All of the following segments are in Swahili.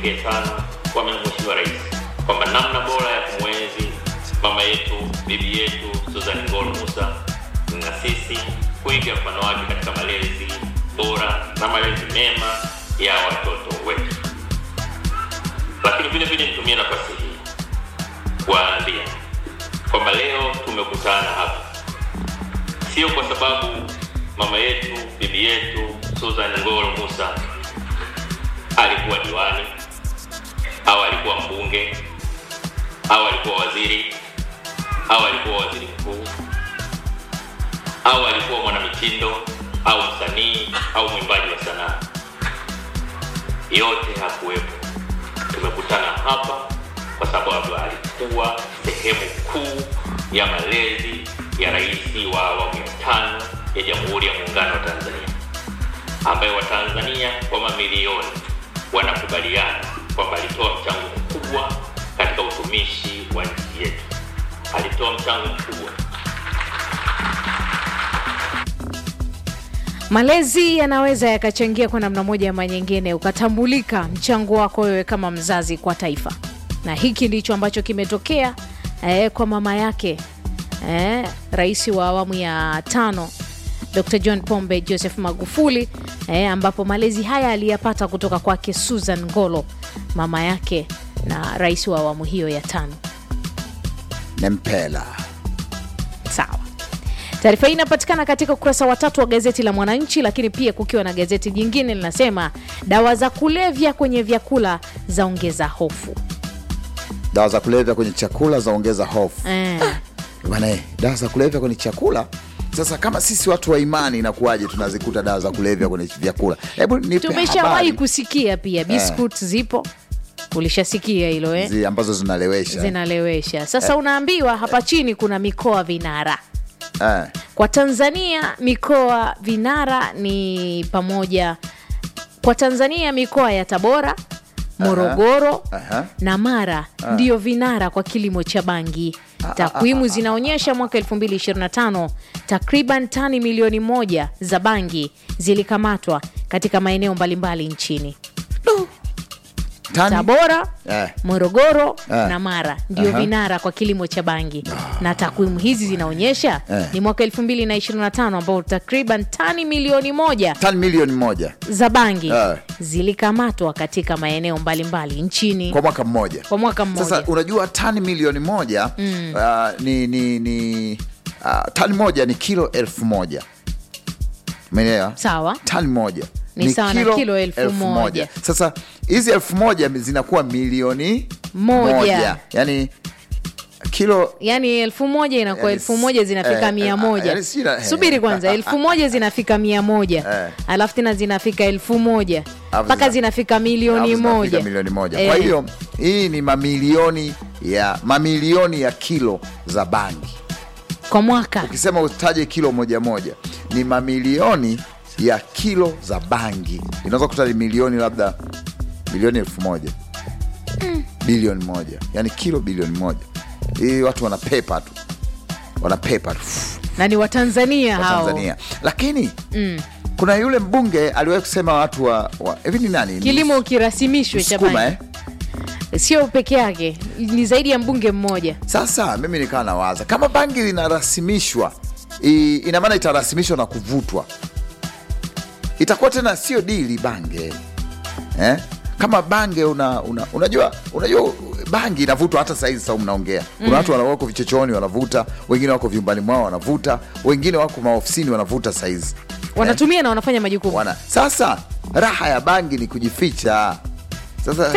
kipekee sana kwa Mheshimiwa Rais kwamba namna bora ya kumwenzi mama yetu, bibi yetu Susan Ngolo Musa na sisi kuiga mfano wake katika malezi bora na malezi mema ya watoto wetu. Lakini vile vile nitumie nafasi hii kuwaambia kwamba leo tumekutana hapa sio kwa sababu mama yetu bibi yetu Susan Ngolo Musa alikuwa diwani au alikuwa mbunge au alikuwa waziri au alikuwa waziri mkuu au alikuwa mwanamitindo au msanii au mwimbaji wa sanaa. Yote hakuwepo. Tumekutana hapa kwa sababu alikuwa sehemu kuu ya malezi ya rais wa awamu ya tano ya Jamhuri ya Muungano wa Tanzania, ambaye Watanzania kwa mamilioni wanakubaliana kwamba alitoa mchango mkubwa katika utumishi wa nchi yetu. Alitoa mchango mkubwa Malezi yanaweza yakachangia kwa namna moja ama nyingine, ukatambulika mchango wako wewe kama mzazi kwa taifa, na hiki ndicho ambacho kimetokea eh, kwa mama yake eh, rais wa awamu ya tano Dr. John Pombe Joseph Magufuli eh, ambapo malezi haya aliyapata kutoka kwake Susan Ngolo, mama yake na rais wa awamu hiyo ya tano. Nempela. Sawa. Taarifa hii inapatikana katika ukurasa wa tatu wa gazeti la Mwananchi, lakini pia kukiwa na gazeti jingine linasema dawa za kulevya kwenye vyakula zaongeza hofu. Dawa za kulevya kwenye chakula zaongeza hofu. Eh, Bwana, eh, dawa za kulevya kwenye chakula. Sasa kama sisi watu wa imani inakuwaje tunazikuta dawa za kulevya kwenye vyakula? Hebu nipe tumeshawahi habari kusikia pia biscuit zipo, ulishasikia hilo eh? zi ambazo zinalewesha. Zinalewesha. Sasa unaambiwa hapa chini kuna mikoa vinara Eh, kwa Tanzania. Mikoa vinara ni pamoja kwa Tanzania mikoa ya Tabora, Morogoro aha. na Mara ndiyo vinara kwa kilimo cha bangi. Takwimu zinaonyesha mwaka 2025 takriban tani milioni moja za bangi zilikamatwa katika maeneo mbalimbali nchini. tani? Tabora, Eh. Morogoro Eh. na Mara ndio Aha. vinara kwa kilimo cha bangi, na takwimu hizi zinaonyesha Eh. ni mwaka 2025 ambao takriban tani milioni moja Tani milioni moja za bangi Eh. zilikamatwa katika maeneo mbalimbali nchini kwa mwaka mmoja. kwa mwaka mmoja. Sasa unajua tani milioni moja uh, ni, ni, ni uh, tani moja ni kilo elfu moja umeelewa? Sawa. Tani moja Ni sawa na kilo elfu moja. Sasa hizi elfu moja zinakuwa milioni Moja. yani kilo yaani elfu moja inakuwa Yani, elfu moja zinafika eh, mia eh, moja yani sina- subiri kwanza elfu moja zinafika mia moja Eh. alafu tena zinafika elfu moja Alafu mpaka zina- zinafika milioni alafu zinafika moja milioni moja. Eh. Kwa hiyo hii ni mamilioni ya mamilioni ya kilo za bangi. kwa mwaka Ukisema utaje kilo moja moja, ni mamilioni ya kilo za bangi. Inaweza kuta ni milioni labda milioni elfu moja bilioni moja, yani kilo bilioni moja. Hii watu wanapepa tu, wanapepa tu na ni watanzania wa hao Tanzania, lakini kuna yule mbunge aliwahi kusema watu wa wa- hivi ni nani? kilimo kirasimishwe cha Msukuma, bangi eh? sio peke yake ni zaidi ya mbunge mmoja Sasa mimi nikawa nawaza kama bangi linarasimishwa, i- ina maana itarasimishwa na kuvutwa, itakuwa tena sio dili bange eh? Kama bange una, una, unajua unajua bangi inavutwa hata saizi sau mnaongea kuna watu wana- wako vichochoni wanavuta, wengine wako vyumbani mwao wanavuta, wengine wako maofisini wanavuta saizi wanatumia na wanafanya majukumu wana. Sasa raha ya bangi ni kujificha. Sasa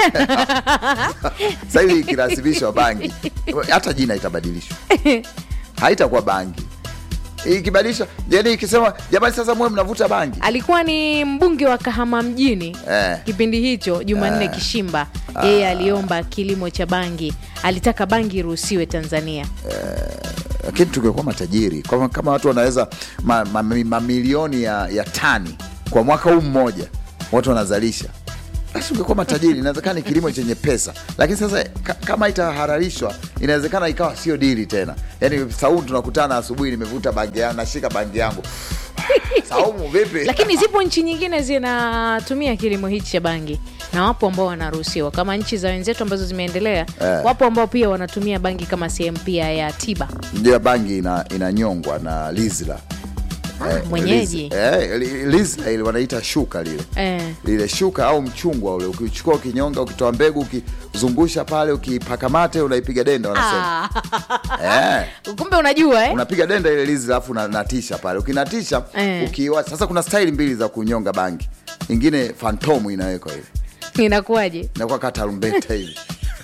sasa hivi ikirasimishwa bangi, hata jina itabadilishwa, haitakuwa bangi ikibadilishwa, yani ikisema jamani, sasa muwe mnavuta bangi alikuwa ni mbunge wa Kahama mjini Eh. kipindi hicho Jumanne Kishimba yeye aliomba kilimo cha bangi alitaka bangi iruhusiwe Tanzania lakini tungekuwa matajiri kama, kama watu wanaweza mamilioni ma, ma, mamilioni ya, ya tani kwa mwaka huu mmoja watu wanazalisha, basi ungekuwa matajiri. Inawezekana ni kilimo chenye pesa, lakini sasa ka, kama itahalalishwa inawezekana ikawa sio dili tena. Yani sau tunakutana asubuhi, nimevuta bangi yangu, nashika bangi yangu Saumu vipi? lakini zipo nchi nyingine zinatumia kilimo hichi cha bangi na wapo ambao wanaruhusiwa kama nchi za wenzetu ambazo zimeendelea Eh. wapo ambao pia wanatumia bangi kama sehemu pia ya tiba Ndio bangi ina, inanyongwa na lizla Eh, mwenyeji. liz- eh, li- lizla ile wanaita shuka lile eh. lile shuka au mchungwa ule ukichukua ukinyonga ukitoa mbegu ukizungusha pale ukipaka mate unaipiga denda wanasema ah. eh, kumbe unajua eh? unapiga denda ile lizi alafu unatisha pale ukinatisha Eh. ukiwa sasa kuna staili mbili za kunyonga bangi ingine fantomu inawekwa ile inakuwaje inakuwa kaa tarumbeta hivi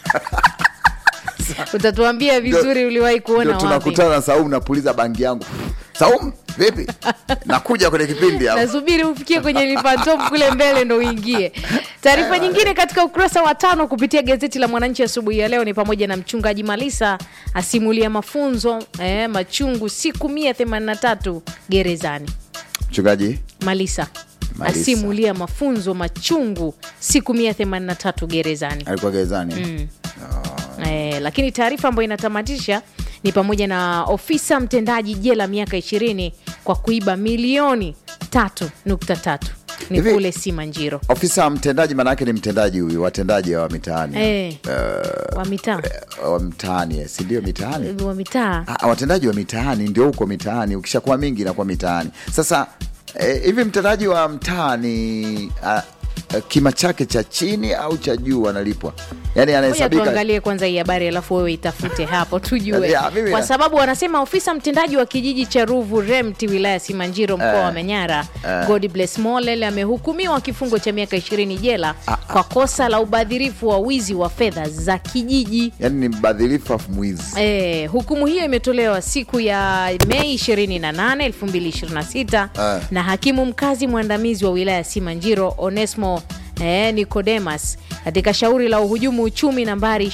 utatuambia vizuri uliwahi kuona ndio wapi tunakutana na Saumu napuliza bangi yangu Saumu vipi nakuja kwenye kipindi hapa nasubiri ufikie kwenye lipantom kule mbele ndo uingie taarifa nyingine katika ukurasa wa tano kupitia gazeti la mwananchi asubuhi ya leo ni pamoja na mchungaji malisa asimulia mafunzo eh, machungu siku 183 gerezani mchungaji malisa, Malisa. asimulia mafunzo machungu siku 183 gerezani alikuwa gerezani mm. Eh, lakini taarifa ambayo inatamatisha ni pamoja na ofisa mtendaji jela miaka 20 kwa kuiba milioni 3.3 ni Hivi- kule Simanjiro ofisa mtendaji maana yake ni mtendaji huyu watendaji wa mitaani eh, wa mitaa wa mtaani eh, si ndio mitaani wa mitaa Ah, watendaji wa mitaani ndio huko mitaani ukishakuwa mingi inakuwa mitaani sasa eh, hivi mtendaji wa mtaani ah, ah, kima chake cha chini au cha juu analipwa yaani Ngoja anahesabika tuangalie kwanza hii habari alafu wewe itafute hapo tujue Ya, mimi- kwa sababu wanasema ofisa mtendaji wa kijiji cha ruvu remti wilaya simanjiro mkoa Eh, wa manyara eh. god bless molel amehukumiwa kifungo cha miaka 20 jela kwa kosa la ubadhirifu wa wizi wa fedha za kijiji yaani ni mbadhilifu afu mwizi E, hukumu hiyo imetolewa siku ya Mei 28, 2026 Eh. na hakimu mkazi mwandamizi wa wilaya ya Simanjiro Onesmo eh, Nicodemus katika shauri la uhujumu uchumi nambari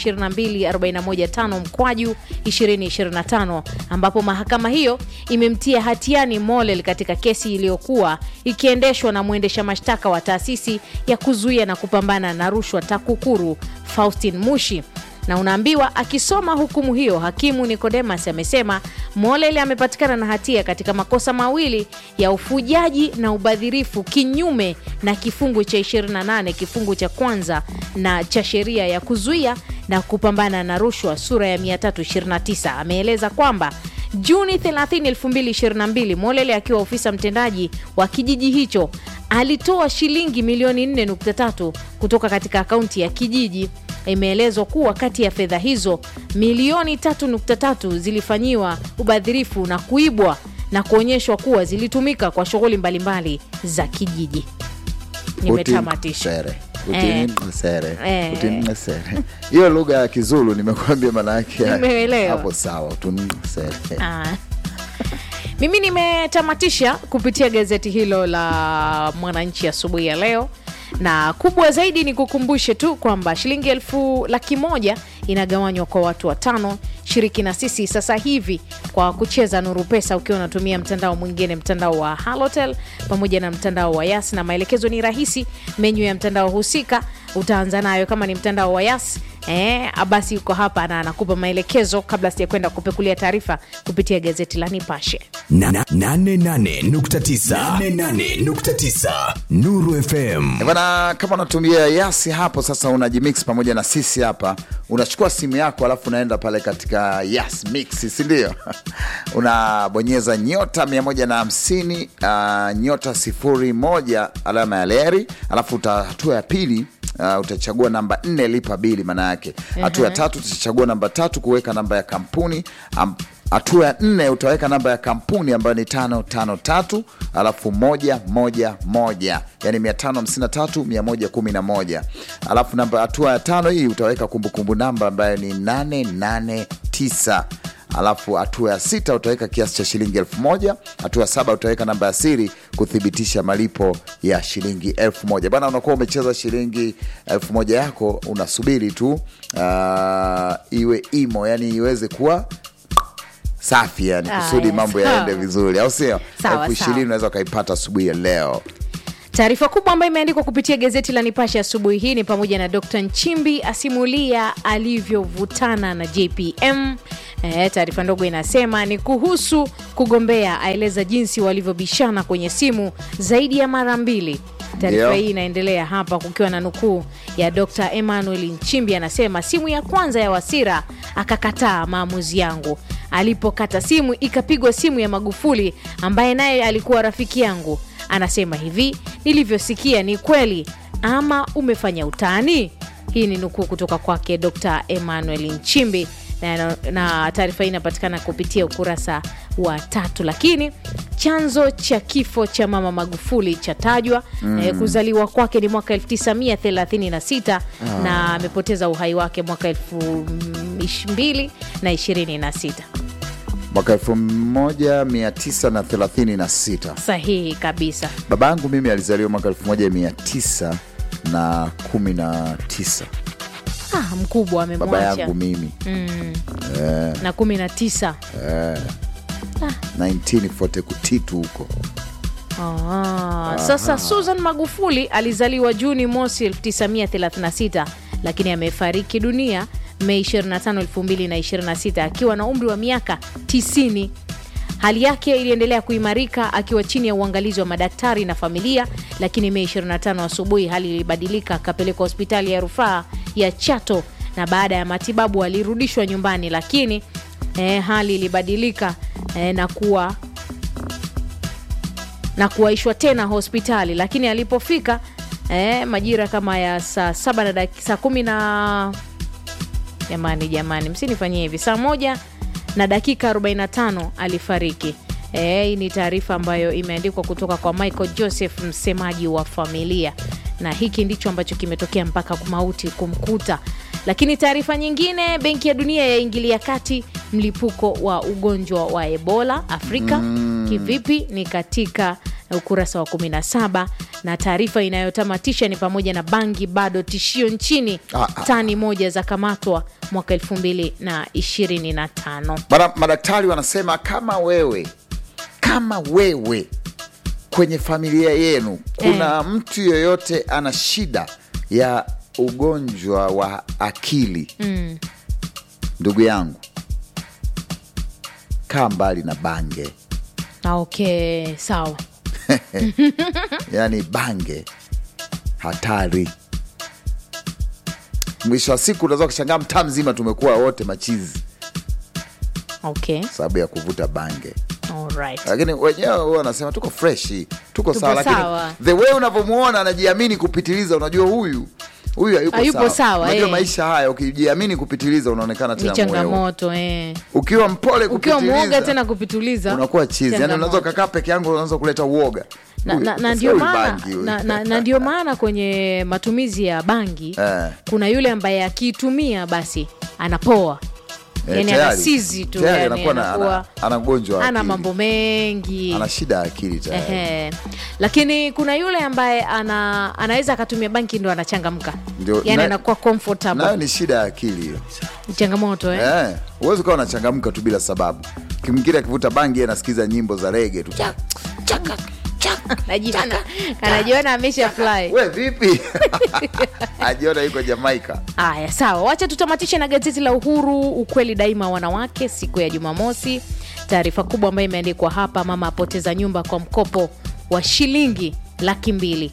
22415 mkwaju 2025 ambapo mahakama hiyo imemtia hatiani Molel katika kesi iliyokuwa ikiendeshwa na mwendesha mashtaka wa taasisi ya kuzuia na kupambana na rushwa TAKUKURU Faustin Mushi na unaambiwa akisoma hukumu hiyo hakimu Nicodemus amesema Molel amepatikana na hatia katika makosa mawili ya ufujaji na ubadhirifu kinyume na kifungu cha 28 kifungu cha kwanza na cha sheria ya kuzuia na kupambana na rushwa sura ya 329 ameeleza kwamba Juni 30, 2022 Molele akiwa ofisa mtendaji wa kijiji hicho alitoa shilingi milioni 4.3 kutoka katika akaunti ya kijiji. Imeelezwa kuwa kati ya fedha hizo milioni 3.3 zilifanyiwa ubadhirifu na kuibwa na kuonyeshwa kuwa zilitumika kwa shughuli mbalimbali za kijiji. Nimetamatisha. Utim- sere. Eh. Utim- sere. Eh. Utim- sere. hiyo lugha ya kizulu nimekuambia maana yake Nimeelewa. hapo sawa Utim- sere. Ah. Mimi nimetamatisha kupitia gazeti hilo la Mwananchi asubuhi ya leo, na kubwa zaidi ni kukumbushe tu kwamba shilingi elfu laki moja inagawanywa kwa watu watano. Shiriki na sisi sasa hivi kwa kucheza Nuru Pesa ukiwa unatumia mtandao mwingine, mtandao wa Halotel pamoja na mtandao wa Yas, na maelekezo ni rahisi. Menyu ya mtandao husika utaanza nayo kama ni mtandao wa Yas Eh, basi yuko hapa na anakupa maelekezo kabla sijakwenda kupekulia taarifa kupitia gazeti la Nipashe. Na- na- nane nane nukta tisa. Nane nane nukta tisa. Nuru FM Eh, Bwana, kama unatumia yasi hapo sasa, unajimix pamoja na sisi hapa, unachukua simu yako alafu unaenda pale katika yas mix, si ndio? unabonyeza nyota 150 uh, nyota sifuri moja alama ya leri, alafu uta- hatua ya pili Uh, utachagua namba nne lipa bili maana yake. Hatua ya tatu utachagua namba tatu kuweka namba ya kampuni Am- hatua ya nne utaweka namba ya kampuni ambayo ni tano tano tatu alafu moja moja moja yani mia tano hamsini na tatu mia moja kumi na moja alafu namba hatua ya tano hii utaweka kumbukumbu namba ambayo ni nane nane tisa alafu hatua ya sita utaweka kiasi cha shilingi elfu moja hatua ya saba utaweka namba ya siri kuthibitisha malipo ya shilingi elfu moja bana unakuwa umecheza shilingi elfu moja yako unasubiri tu uh, iwe imo yani iweze kuwa safi yani Aya, kusudi mambo sawa. yaende vizuri au sio Sawa, elfu ishirini sawa. unaweza ukaipata asubuhi ya leo Taarifa kubwa ambayo imeandikwa kupitia gazeti la Nipashe asubuhi hii ni pamoja na Dr. Nchimbi asimulia alivyovutana na JPM. E, taarifa ndogo inasema ni kuhusu kugombea, aeleza jinsi walivyobishana kwenye simu zaidi ya mara mbili. Taarifa Ndio. hii inaendelea hapa kukiwa na nukuu ya Dr. Emmanuel Nchimbi anasema, simu ya kwanza ya Wasira akakataa maamuzi yangu. Alipokata simu ikapigwa simu ya Magufuli ambaye naye alikuwa rafiki yangu. Anasema hivi, nilivyosikia ni kweli ama umefanya utani? Hii ni nukuu kutoka kwake Dr. Emmanuel Nchimbi na, na taarifa hii inapatikana kupitia ukurasa wa tatu. Lakini chanzo cha kifo cha mama Magufuli chatajwa eh, kuzaliwa kwake ni mwaka 1936 na amepoteza uhai wake mwaka 2026. mwaka 1936 Sahihi kabisa. baba yangu mimi alizaliwa mwaka 1919 Ah, mkubwa baba amemwacha yangu mimi na 19 1940 kutitu huko Ah, sasa Susan Magufuli alizaliwa Juni mosi 1936 lakini amefariki dunia Mei 25, 2026 akiwa na umri wa miaka 90. Hali yake iliendelea kuimarika akiwa chini ya uangalizi wa madaktari na familia, lakini Mei 25 asubuhi hali ilibadilika, akapelekwa hospitali ya rufaa ya Chato na baada ya matibabu alirudishwa nyumbani, lakini eh, hali ilibadilika eh, na kuwa na kuwaishwa tena hospitali, lakini alipofika eh, majira kama ya saa saba na dakika saa kumi na jamani, jamani, msinifanyie hivi, saa moja na dakika 45 alifariki. Eh, Hii ni taarifa ambayo imeandikwa kutoka kwa Michael Joseph, msemaji wa familia, na hiki ndicho ambacho kimetokea mpaka mauti kumkuta. Lakini taarifa nyingine, Benki ya Dunia yaingilia kati mlipuko wa ugonjwa wa Ebola Afrika. Kivipi? Ni katika ukurasa wa 17 na taarifa inayotamatisha ni pamoja na bangi bado tishio nchini, Ah, ah. tani moja za kamatwa mwaka 2025. Mara- madaktari wanasema kama wewe kama wewe kwenye familia yenu kuna mtu yoyote ana shida ya ugonjwa wa akili ndugu yangu kaa mbali na bange Ah, Okay, sawa. yaani bange hatari mwisho wa siku unaweza kushangaa mtaa mzima tumekuwa wote machizi Okay. sababu ya kuvuta bange Alright. lakini wenyewe huwa wanasema tuko freshi tuko, Tuko sawa lakini sawa. the way unavyomwona anajiamini kupitiliza unajua huyu huyu hayupo Hayupo sawa, sawa, unajua eh. maisha haya ukijiamini kupitiliza unaonekana Ni tena mwewe changamoto eh. ukiwa mpole Ukiwa kupitiliza mwoga tena kupituliza unakuwa chizi yani changamoto. unaweza ukakaa peke yangu unaanza kuleta uoga na, Huyu, na, na, sasa ndio huyu maana, bangi huyu. na, na, na ndio maana kwenye matumizi ya bangi Eh. kuna yule ambaye akiitumia basi anapoa Eh, yani tayari. anasizi tu Tayari yani anakuwa na- anakuwa ana- ana ugonjwa wa ana akili. mambo mengi ana shida ya akili tayari Ehe. Lakini kuna yule ambaye ana, anaweza akatumia banki ndo anachangamka, Ndio, yani na- anakuwa comfortable. nayo ni shida ya akili hiyo Ni changamoto eh? Eh, huwezi ukawa unachangamka tu bila sababu kimwingine akivuta bangi yeye anasikiza nyimbo za rege tu Chak, chaka, chaka. Anajiona anajiona amesha fly. we vipi ajiona yuko jamaika Haya, sawa, wacha tutamatishe na gazeti la Uhuru, ukweli daima, wanawake, siku ya Jumamosi. Taarifa kubwa ambayo imeandikwa hapa, mama apoteza nyumba kwa mkopo wa shilingi laki mbili.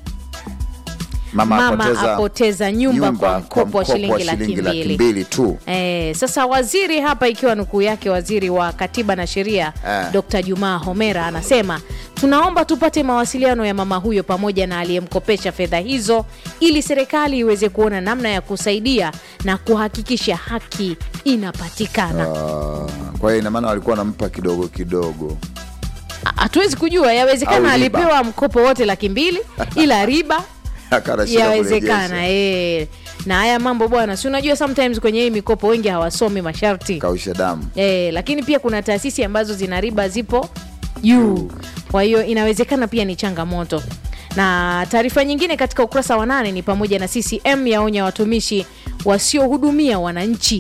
Mama apoteza nyumba kwa mkopo wa shilingi laki mbili. mbili tu Eh, sasa waziri hapa, ikiwa nukuu yake, waziri wa katiba na sheria Eh. Dr. Jumaa Homera anasema tunaomba tupate mawasiliano ya mama huyo pamoja na aliyemkopesha fedha hizo ili serikali iweze kuona namna ya kusaidia na kuhakikisha haki inapatikana. Ah, kwa hiyo inamaana walikuwa wanampa kidogo kidogo Hatuwezi kujua, yawezekana Au riba. alipewa mkopo wote laki mbili ila riba Akana shida yawezekana kurejesha. eh. Na haya mambo bwana, si unajua sometimes kwenye hii mikopo wengi hawasomi masharti kausha damu E, lakini pia kuna taasisi ambazo zina riba zipo juu, kwa hiyo inawezekana pia ni changamoto. Na taarifa nyingine katika ukurasa wa nane ni pamoja na CCM yaonya watumishi wasiohudumia wananchi.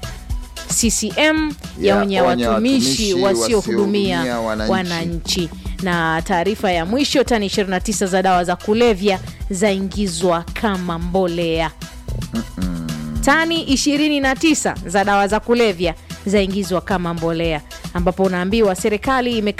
CCM yaonya Ya, onya watumishi watumishi wasiohudumia wasiohudumia wananchi. wananchi. na taarifa ya mwisho tani 29 za dawa za kulevya zaingizwa kama mbolea tani 29 za dawa za kulevya zaingizwa kama mbolea ambapo unaambiwa serikali ime